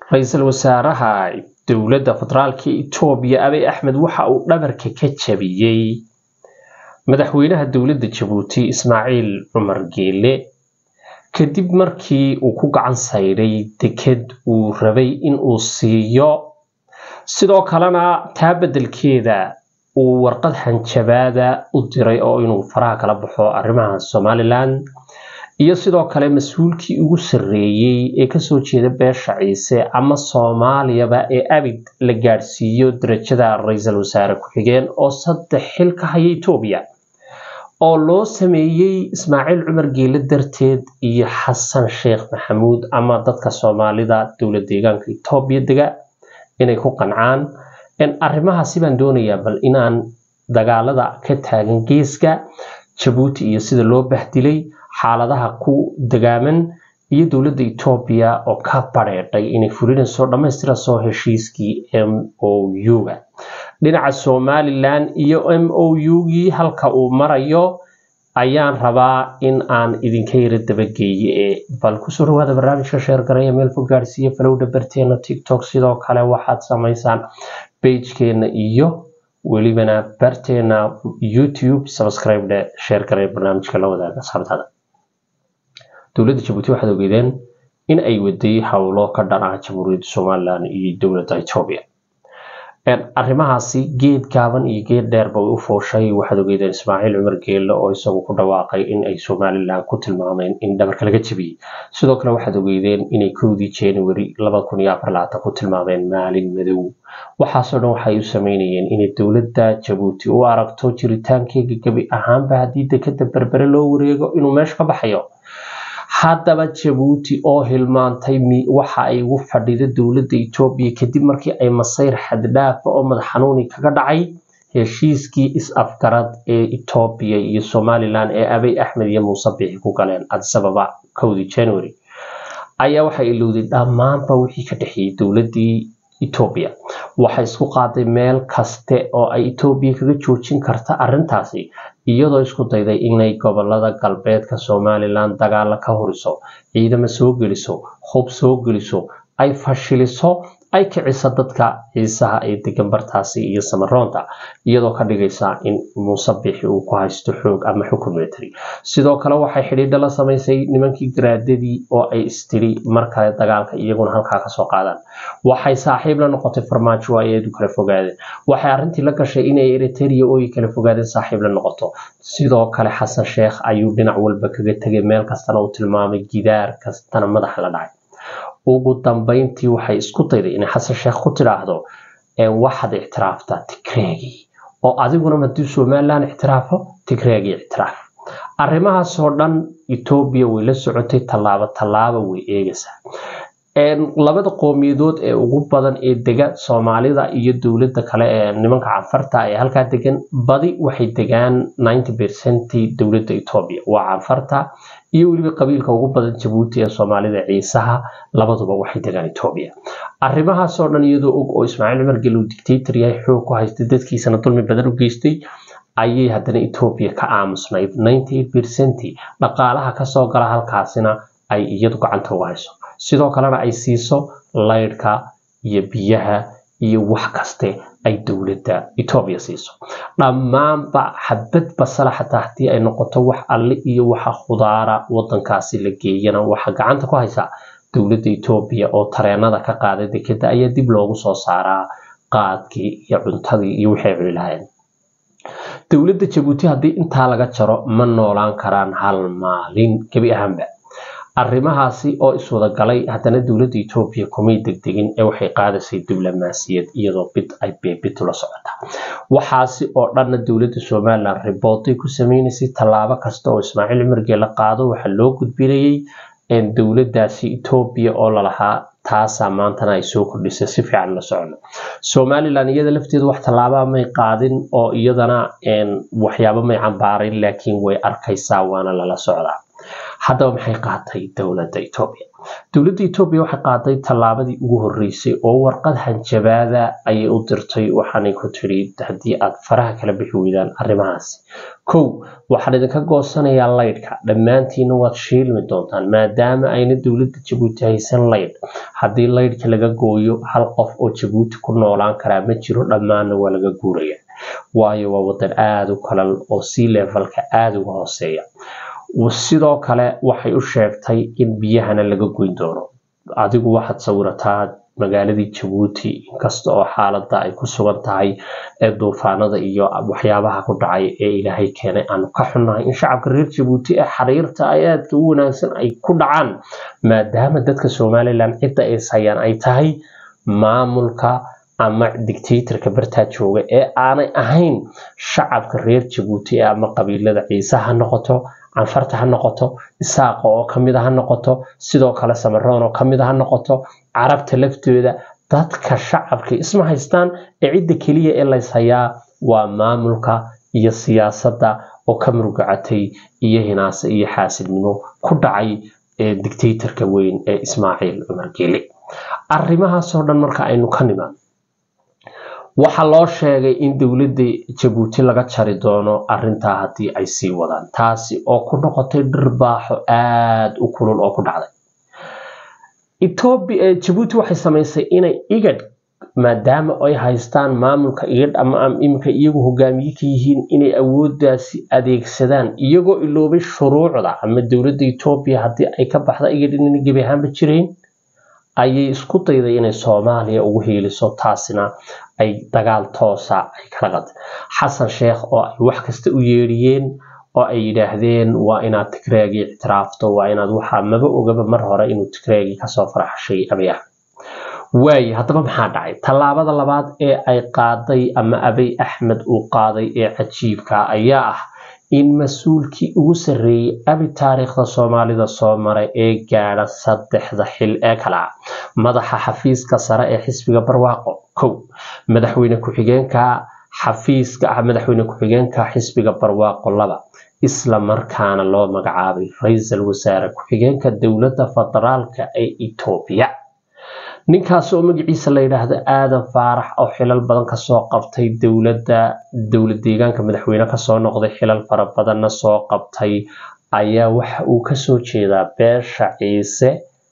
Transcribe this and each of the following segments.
ra-iisul wasaaraha dowladda federaalka etoobiya abiy axmed waxa uu dhabarka ka jabiyey madaxweynaha dowladda jabuuti ismaaciil cumar geele kadib markii uu ku gacan sayday deked uu rabay in uu siiyo sidoo kalena taa beddelkeeda uu warqad hanjabaada u diray oo inuu faraha kala baxo arrimaha somalilan iyo sidoo kale mas-uulkii ugu sarreeyey ee kasoo jeeda beesha ciise ama soomaaliyaba ee abid la gaadhsiiyo darajada ra-iisul wasaare ku-xigeen oo saddex xil ka haya etoobiya oo loo sameeyey ismaaciil cumar geele darteed iyo xasan sheekh maxamuud ama dadka soomaalida dowla deegaanka etoobiya dega inay ku qancaan arrimahaasi baan doonayaa bal inaan dagaalada ka taagan geeska jabuuti iyo sida loo bahdilay xaaladaha ku dagaaman iyo dowladda etoobiya oo ka badheedhay inay fulinayso dhammaystirayso heshiiskii m o u-ga dhinaca somalilan iyo m o u-gii halka uu marayo ayaan rabaa in aan idinka yara dabageeye ee bal kusoo dhawaada barnaamijka sheergaraya meel fog gaadhsiiya falowdha barteena tiktok sidoo kale waxaad samaysaan bagekeena iyo welibana barteena youtube subscribe sheergaraya barnaamijka la wadaaga asxaabtada dowladda jabuuti waxaad ogeydeen in ay waday howlo ka dhanaca jamhuuriyadda somalilan iyo dowladda etoobiya arrimahaasi geed gaaban iyo geed dheerba way u fooshay waxaad ogeydeen ismaaciil cumar geelle oo isagu ku dhawaaqay in ay somalilan ku tilmaameen in dhabarka laga jabiyey sidoo kale waxaad ogeydeen inay kowdii january ku tilmaameen maalin madow waxaasoo dhan waxay u sameynayeen inay dowladda jabuuti u aragto jiritaankeega gebi ahaanba haddii dekeda berbere loo wareego inuu meesha ka baxayo haddaba jabuuti oo hilmaantay waxa ay ugu fadhida dowladda etoobiya kadib markii ay masayr xaddhaafa oo madax xanuuni kaga dhacay heshiiskii is-afgarad ee etoobiya iyo somalilan ee abiy axmed iyo muuse bixi ku galeen adisababa kowdii january ayaa waxay ilowday dhammaanba wixii ka dhexeeyey dowladdii etoobiya waxay isku qaaday meel kaste oo ay etoobiya kaga joojin karta arrintaasi iyadoo isku dayday inay gobolada galbeedka somalilan dagaala ka horiso ciidamo soo geliso hub soo geliso ay fashiliso ay kiciso dadka ciisaha ee degan bartaasi iyo samaroonta iyadoo ka dhigaysa in muuse bixi uu ku haysto xoog ama xukun military sidoo kale waxay xidhiidha la samaysay nimankii garaadadii oo ay istiri mar kale dagaalka iyaguna halkaa kasoo qaadaan waxay saaxiib la noqotay farmaajo ay eedu kala fogaadeen waxay arrintii la gashay inay eriteria oo ay kala fogaadeen saaxiib la noqoto sidoo kale xasan sheekh ayuu dhinac walba kaga tegay meel kastana uu tilmaamay gidaar kastana madaxa la dhacay ugu dambeyntii waxay isku dayday inay xasan sheekh ku tidhaahdo waxaad ictiraaftaa tigreegii oo adiguna haddii somalilan ictiraafo tigreegii ictiraaf arrimahaasoo dhan etoobiya way la socotay tallaabo tallaaba way eegaysaa labada qoomiyadood ee ugu badan ee dega soomaalida iyo dowladda kale ee nimanka canfarta ee halkaa degan badi waxay degaan percent dowladda etoobiya waa canfarta iyo weliba qabiilka ugu badan jabuuti ee soomaalida ciisaha labaduba waxay degaan etoobiya arrimahaasoo dhan iyadoo og oo ismaaciil cumar gel uu dictator yahay xoog ku haystay dadkiisana dulmi badan u geystay ayay haddana etoobiya ka aamusnayd percent dhaqaalaha kasoo gala halkaasina ay iyadu gacanta uga hayso sidoo kalena ay siiso laydhka iyo biyaha iyo wax kaste ay dowladda etoobiya siiso dhammaanba xabad basala xataa haddii ay noqoto wax alle iyo waxa khudaara wadankaasi la geeyana waxa gacanta ku haysa dowladda etoobiya oo tareenada ka qaaday dekeda ayaa dib loogu soo saaraa qaadkii iyo cuntadii iyo wixii ay cuni lahayn dowladda jabuuti haddii intaa laga jaro ma noolaan karaan hal maalin gebi ahaanba arrimahaasi oo iswada galay haddana dowladda etoobiya kumay degdegin ee waxay qaadaysay diblomaasiyad iyadoo bid ay beebid la socota waxaasi oo dhanna dowladda somalilan ribootay ku sameynaysay tallaabo kasta oo ismaaciil cumargee la qaado waxaa loo gudbinayay dowladdaasi etoobiya oo lalahaa taasaa maantana ay soo kordhisay si fiican la socno somalilan iyada lafteedu wax tallaabaa may qaadin oo iyadana waxyaabo may cambaarin laakiin way arkaysaa waana lala socdaa haddaba maxay qaatay dowladda etoobiya dowladda etoobiya waxay qaaday tallaabadii ugu horreysay oo warqad hanjabaada ayay u dirtay waxaanay ku tiri haddii aad faraha kala bixi weydaan arrimahaasi kow waxaan idinka goosanayaa laydhka dhammaantiina waad shiilmi doontaan maadaama ayna dowladda jabuuti haysan laydh haddii laydhka laga gooyo hal qof oo jabuuti ku noolaan karaa ma jiro dhammaanna waa laga guuraya waayo waa wadan aada u kalal oo sea levelka aada uga hooseeya sidoo kale waxay u sheegtay in biyahana laga goyn doono adigu waxaad sawirataa magaaladii jabuuti inkasta oo xaaladda ay ku sugan tahay ee duufaanada iyo waxyaabaha ku dhacay ee ilaahay keenay aanu ka xunnahay in shacabka reer jabuuti ee xariirta ay aadka u wanaagsan ay ku dhacaan maadaama dadka somalilan cidda ays hayaan ay tahay maamulka ama dictatorka bartaa jooga ee aanay ahayn shacabka reer jabuuti ee ama qabiilada ciise ha noqoto canfarta ha noqoto isaaqa oo kamid a ha noqoto sidoo kale samaroon oo kamid a ha noqoto carabta laftooda dadka shacabka isma haystaan ee cidda keliya ee lays hayaa waa maamulka iyo siyaasadda oo ka murugacatay iyo hinaase iyo xaasidnimo ku dhacay ee dictatorka weyn ee ismaaciil cumar geele arrimahaasoo dhan marka aynu ka nimaan waxaa loo sheegay in dowladda jabuuti laga jari doono arintaa haddii ay sii wadaan taasi oo ku noqotay dhirbaaxo aada u kulul oo ku dhacday jabuuti waxay samaysay inay igad maadaama ay haystaan maamulka igad ama iminka iyagu hogaamiye ka yihiin inay awoodaasi adeegsadaan iyagoo iloobay shuruucda ama dowladda etoobiya haddii ay ka baxda igad inayna gebi ahaanba jirayn ayay isku dayday inay soomaaliya ugu hiiliso taasina ay dagaal toosa ay kala qaday xasan sheekh oo ay wax kasta u yeedhiyeen oo ay yidhaahdeen waa inaad tigreegii ictiraafto waa inaad waxaa maba ogaba mar hore inuu tigreegii kasoo faraxshay abiy axmed waaye haddaba maxaa dhacay tallaabada labaad ee ay qaaday ama abiy axmed uu qaaday ee cajiibka ayaa ah in mas-uulkii ugu sarreeyey abi taariikhda soomaalida soo maray ee gaadha saddexda xil ee kala ah madaxa xafiiska sare ee xisbiga barwaaqo kow madaxweyne ku-xigeenka xafiiska madaxweyne ku-xigeenka xisbiga barwaaqo laba isla markaana loo magacaabay ra-iisul wasaare ku-xigeenka dowladda federaalka ee etoobiya ninkaas oo magaciisa la yidhaahdo aadan faarax oo xilal badan kasoo qabtay dowladda dowlad deegaanka madaxweyne kasoo noqday xilal fara badanna soo qabtay ayaa waxa uu kasoo jeedaa beesha ciise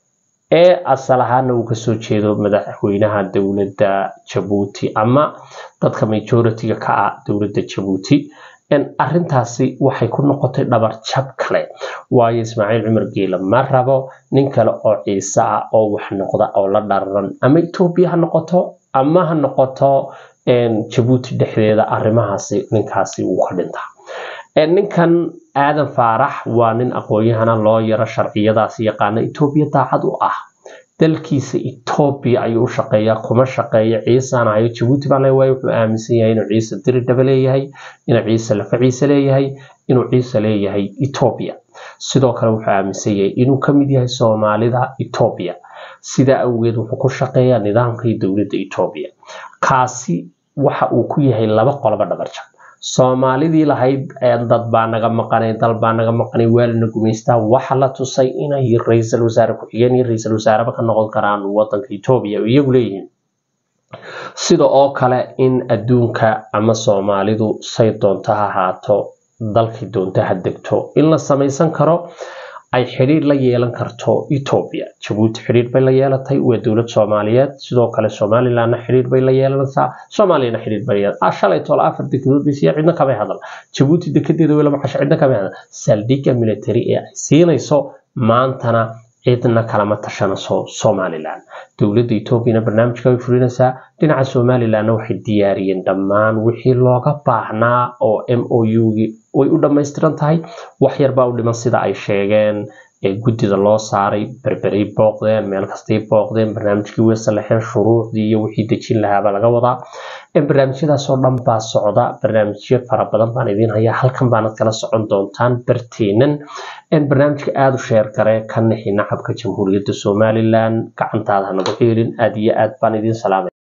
ee asal ahaana uu kasoo jeedo madaxweynaha dowladda jabuuti ama dadka majoritiga ka ah dowladda jabuuti arintaasi waxay ku noqotay dhabar jab kale waayo ismaaciil cumar geele ma rabo nin kale oo ciise ah oo wax noqda oo la dhararan ama etoobiya ha noqoto ama ha noqoto jabuuti dhexdeeda arrimahaasi ninkaasi wuu ka dhintaa ninkan aadan faarax waa nin aqoon-yahana loo yaro sharciyadaasi yaqaana etoobiya daacad u ah dalkiisa etoobiya ayuu u shaqeeyaa kuma shaqeeya ciisaan ahayo jabuuti baa leewaay wuxuu aaminsan yahay inuu ciise diridhaba leeyahay inuu ciise lafa ciise leeyahay inuu ciise leeyahay etoobiya sidoo kale wuxuu aaminsan yahay inuu ka mid yahay soomaalida etoobiya sidaa awgeed wuxuu ku shaqeeyaa nidaamkii dowladda etoobiya kaasi waxa uu ku yahay laba qoloba dhabarjab soomaalidii lahayd dad baa naga maqanay dal baa naga maqanay waalina gumaystaa waxa la tusay inay ra-iisul wasaare ku-xigeen iyo ra-iisul wasaareba ka noqon karaan wadanka etoobiya oo iyagu leeyihiin sida oo kale in adduunka ama soomaalidu say doonto ha ahaato dalkii doonto ha degto in la samaysan karo ay xidhiir la yeelan karto etoobiya jabuuti xidhiir bay la yeelatay waa dowlad soomaaliyeed sidoo kale somalilandna xidhiir bay la yeelanaysaa soomaaliyana xidhiir bay yeelan shalay toole afar dekedood bay siiya cidna kamay hadal jabuuti dekedeeda way lama casho cidna kamay hadal saldhigga military ee ay siinayso maantana cidna kalama tashanayso somaliland dowladda etoobiyana barnaamijka way fulinaysaa dhinaca somalilandna waxay diyaariyeen dhammaan wixii looga baahnaa oo m o u-gi way u dhammaystiran tahay wax yarbaa u dhiman sida ay sheegeen ee guddida loo saaray berberay booqdeen meel kastay booqdeen barnaamijkii way sallaxeen shuruucdii iyo wixii dejin lahaaba laga wadaa barnaamijyadaasoo dhan baa socda barnaamijyo fara badan baan idiin hayaa halkan baanad kala socon doontaan barteenan barnaamijka aada u sheer gare ka nixi nacabka jamhuuriyadda somalilan gacantaada hanagu xiilin aada iyo aad baan idiin salaamay